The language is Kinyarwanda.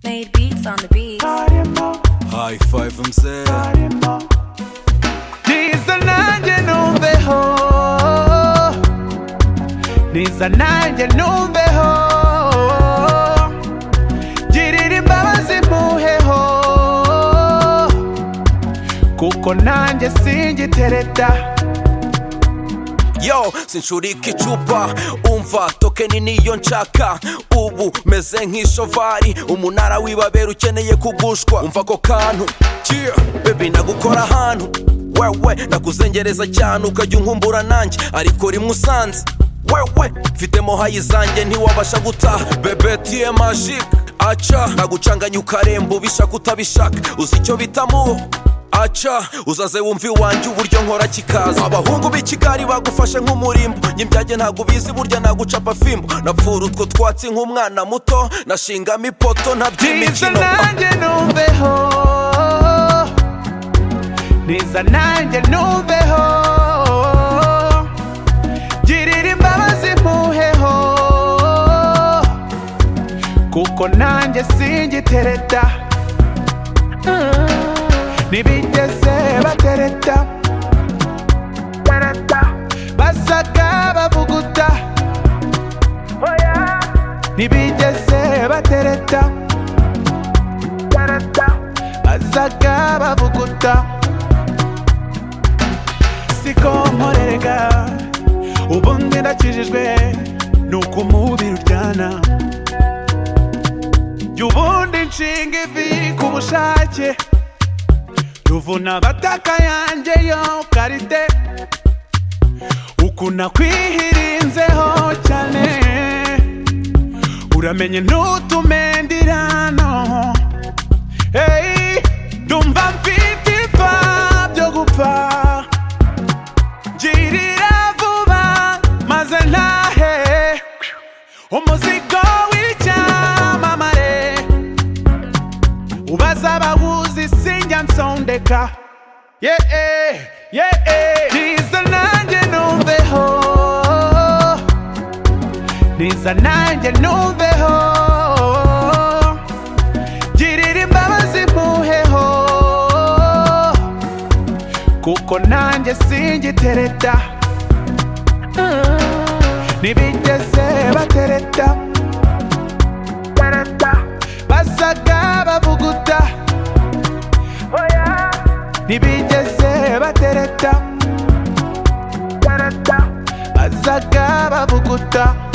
made beats on the beats. High five mzee, niza nanjye numveho niza nanjye numveho girira imbabazi mpuheho kuko nanjye singitereta yo sinshurika icupa umva tokeni niyo nshaka ubu meze nk'ishovari umunara w'ibabera ukeneye kugushwa umva ako kantu yeah. bebi ndagukora ahantu wewe ndakuzengereza cyane ukajya unkumbura nanjye ariko rimwe usanze wewe mfitemo hayi zanjye ntiwabasha gutaha bebe tiye majike aca ndagucanganya ukaremba ubishaka utabishaka uzi icyo bita muho aca uzaze wumva iwanjye uburyo nkora kikaza abahungu b'i kigali bagufashe nk'umurimbo ny'ibyage ntabwo ubizi burya nagucapa fimbo napfura utwo twatsi nk'umwana muto nashingamo ipoto niza ntaby'imikino nanjye numveho niza nanjye numveho girira imbabazi mpuheho kuko nanjye singitereta ntibigeze batereta basaga bavuguta ntibigeze batereta bazaga bavuguta siko nkorerega ubundi ndakijijwe ni uko umubiri uryana jya ubundi nshinga ivi ku bushake ruvuna abataka yanjye yo karite ukuntu akwihirinzeho cyane uramenye ntutume ndirano hey, ndumva mfite ipfa byo gupfa girira vuba maze ntahe umuzigo w'icyamamare ubaza abawuzi sinjya nsondeka yeee yeee niza nanjye numveho niza nanjye numveho girira imbabazi mpuheho kuko nanjye singitereta ntibigeze batereta basaga bavuguta ntibigeze batereta basaga bavuguta